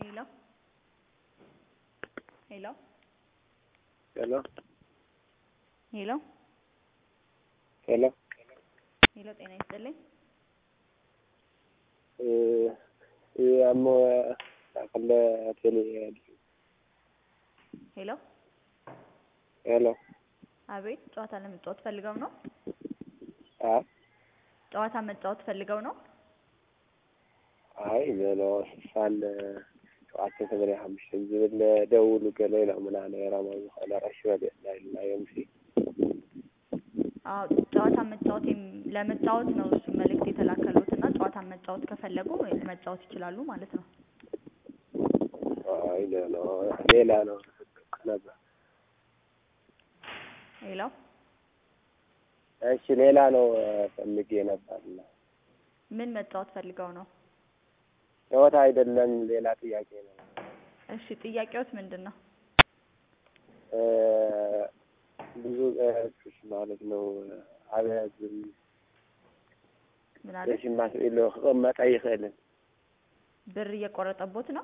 Hello? Hello? ሄሎ ሄሎ ሄሎ ሄሎ ጤና ይስጥልኝ። አሞ ከለ ቴሌ ሄሎ ሄሎ አቤት ጨዋታ ለመጫወት ፈልገው ነው? አ ጨዋታ መጫወት ፈልገው ነው? አይ ዘሎ ሳል ሸውዓተ ሰማንያ ሓሙሽተ ዝብል ደውሉ ገለ ኢሎም ምናነ ራማ ዝኾነ ቀሺ በሊዕና ኢልናዮም ሲ አዎ ጨዋታ መጫወት የም- ለመጫወት ነው እሱ መልእክት የተላከሉት እና ጨዋታ መጫወት ከፈለጉ መጫወት ይችላሉ ማለት ነው። አይ ሌላ ሌላ ነው ነበር። ሄሎ እሺ ሌላ ነው ፈልጌ ነበርና ምን መጫወት ፈልገው ነው? ጨዋታ አይደለም ሌላ ጥያቄ ነው። እሺ ጥያቄዎት ምንድን ነው? እ ብዙ እህቶች ማለት ነው አብያዝም ምን አለ? ተሽማት ኢሉ ክቕመጥ ኣይኽእልን ብር እየቆረጠቦት ነው?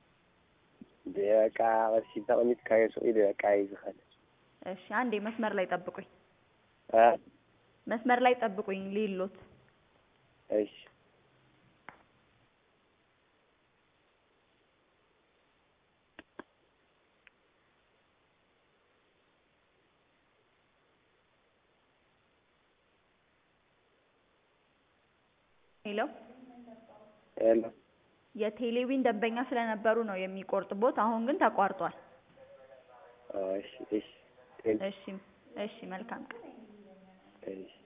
በቃ ቅርሺ ተቐሚጥካዮ ሰው ኢሉ በቃ እዩ ዝኸድ እሺ አንዴ መስመር ላይ ጠብቁኝ። አ መስመር ላይ ጠብቁኝ ሊሎት እሺ ሄሎ ሄሎ የቴሌዊን ደንበኛ ስለነበሩ ነው የሚቆርጥቦት። አሁን ግን ተቋርጧል። እሺ እሺ እሺ እሺ መልካም ቀን። እሺ